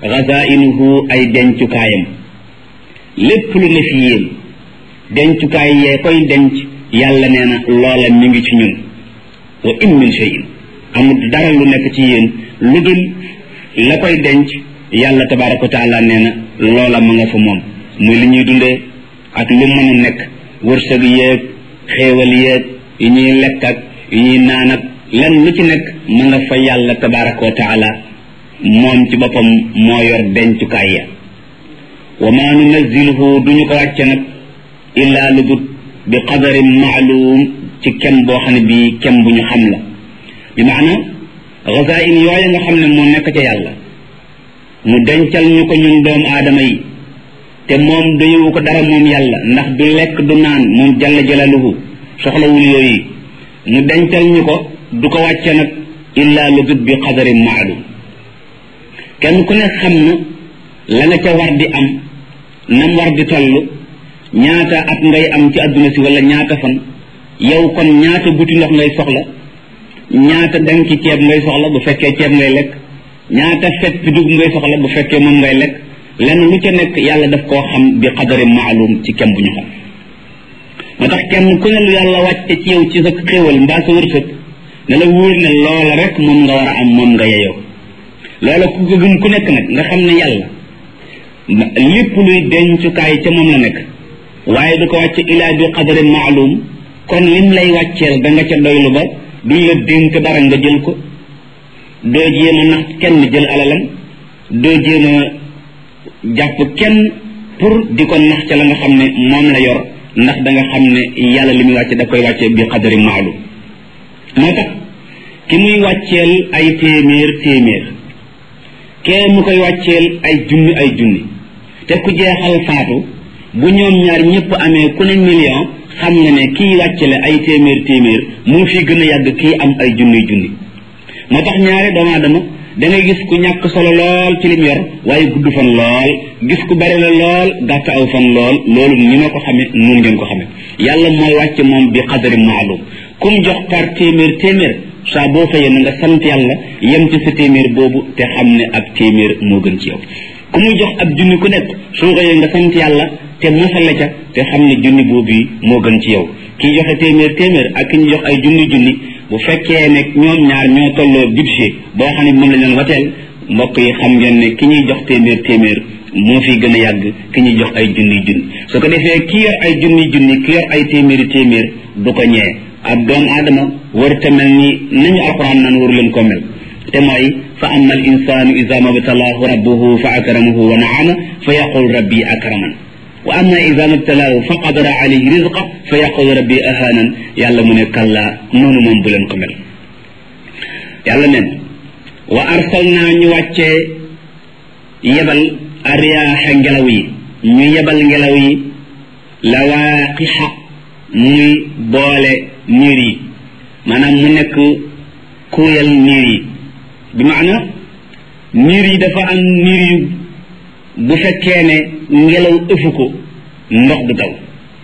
xazainuhu ay dencukaayam lépp lu ne fi yéen dencukaay yee koy denc yàlla nee na loola mi ngi ci ñun wa in min cheyin amul dara lu nekk ci yéen lu dul la koy denc yàlla tabaraka wa taala nee na loola ma nga fa moom muy li ñuy dundee ak lu mën a nekk wërsëg yéeg xéewal yéeg yi ñuy lekk ak yi ñuy naan ak lan lu ci nekk ma nga fa yàlla tabaraka wa taala moom ci boppam moo yor dencukaay ya wa ma nunaziluhu duñu ko wàcce nag illaa lu dut bi qadarin maalum ci kem boo xam ne bii kem bu ñu xam la bi maana gazain yooyu nga xam ne moo nekk ca yàlla mu dencal ñu ko ñun doomu aadama yi te moom doyewu ko dara moom yàlla ndax du lekk du naan moom jalla jalaluhu soxlawul yooyu mu dencal ñu ko du ko wàcce nag illaa lu dut bi qadarin maalum kenn ku ne xam na la nga ca war di am nam war di toll ñaata at ngay am ci adduna si wala ñaata fan yow kon ñaata buti ndox ngay soxla ñaata danki ceeb ngay soxla bu fekkee ceeb ngay lekk ñaata fet bi dugub ngay soxla bu fekkee moom ngay lekk lenn lu ca nekk yàlla daf koo xam bi qadari maalum ci kem bu ñu xam moo tax kenn ku ne lu yàlla wàcce ci yow ci sa xéewal mbaa sa wërsëg ne la wóor ne loola rek moom nga war a am moom nga yeyoo loola ku ko gëm ku nekk nag nga xam ne yàlla lépp luy dencukaay ca moom la nekk waaye du ko wàcce ilaa bi qadarin maalum kon lim lay wàcceel da nga ca doylu ba duñ la dénk dara nga jël ko doo jéem a nax kenn jël alalam doo jéem a jàpp kenn pour di ko nax ca la nga xam ne moom la yor ndax da nga xam ne yàlla li muy wàcce da koy wàcce bi qadarin maalum moo tax ki muy wàcceel ay téeméer téeméer kee mu koy wàcceel ay junni ay junni te ku jeexal faatu bu ñoom ñaar ñëpp amee ku ne million xam nga ne kii wàccale ay téeméer téeméer mu fi gën a yàgg kii am ay junni junni moo tax ñaare doomu aadama da ngay gis ku ñàkk solo lool ci lim yor waaye gudd fan lool gis ku bari la lool gàtt aw fan lool loolu ni ma ko xamee nun ngeen ko xamee yàlla mooy wàcce moom bi xadari maalum kum jox par téeméer téeméer saa boo xëyee na nga sant yàlla yem ci sa téeméer boobu te xam ne ak téeméer moo gën ci yow ku muy jox ab junni ku nekk soo xëyee nga sant yàlla te mosale ca te xam ne junni boobu moo gën ci yow kii joxe téeméer téeméer ak ki ñu jox ay junni junni bu fekkee ne ñoom ñaar ñoo tolloo budget boo xam ne moom la ñu doon wateel mbokk yi xam ngeen ne ki ñuy jox téeméer téeméer moo fi gën a yàgg ki ñuy jox ay junni junni su ko defee ki yor ay junni junni ki yor ay téeméeri téeméer du ko ñee ab doomu aadama war te mel ni nañu alquran naan waru leen ko mel te mooy fa amma al insanu ida mabtalaahu rabbuhu fa akramahu wa naama fa yaqul rabbi akraman wa amma ida mabtalaahu fa qadara alayhi rizqa fa yaqul rabbi ahanan yàlla mu ne kalla noonu moom bu leen ko mel yàlla neen wa arsalnaa ñu wàccee yebal ariyaaxa ngelaw yi ñu yebal ngelaw yi lawaaqixa muy boole niir yi maanaam mu nekk kuuyal niir yi bi maana niir yi dafa am niir yu bu fekkee ne ngelaw ëfu ko ndox du taw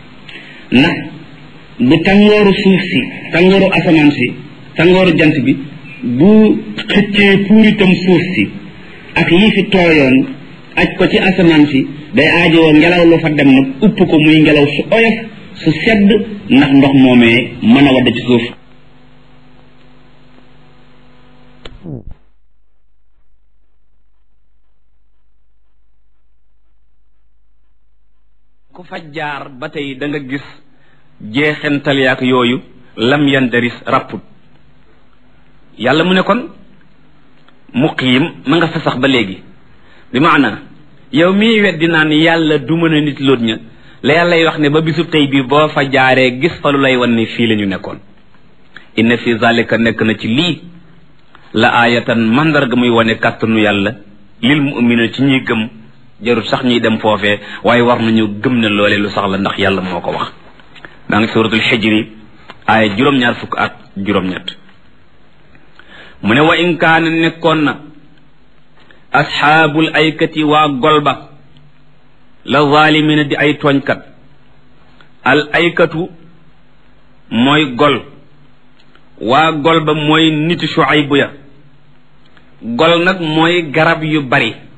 ndax bu tàngooru suuf si tàngooru asamaan si tàngooru jant bi bu xëccee puuritam suuf si ak yi fi tooyoon aj ko ci asamaan si day aajowoo ngelaw lu fa dem nag upp ko muy ngelaw su oyof su sedd ndax ndox moomee mën a wadd ci suuf ku fa jaar ba tey da nga gis jeexental yaak yooyu lam yandaris rapput yàlla mu ne kon muqiim ma nga fa sax ba léegi bi maana yow mii weddi naan yàlla du mën a nit loot ña la yàllay wax ne ba bisub tey bii boo fa jaaree gis fa lu lay wan ne fii la ñu nekkoon inna fi zalika nekk na ci lii la aayatan mandarga muy wane kàttanu yàlla lil mu'mina ci ñuy gëm jarut sax ñuy dem foofee waaye war nañu gëm ne loole lu sax la ndax yàlla moo ko wax maa ngi suratul xijri aaya juróom-ñaar fukk ak juróom-ñett mu ne wa in kaana nekkoon na asxaabul aykati waa golba la zaalimina di ay tooñkat al aykatu mooy gol waa gol ba mooy niti Shuaybu ya gol nag mooy garab yu bari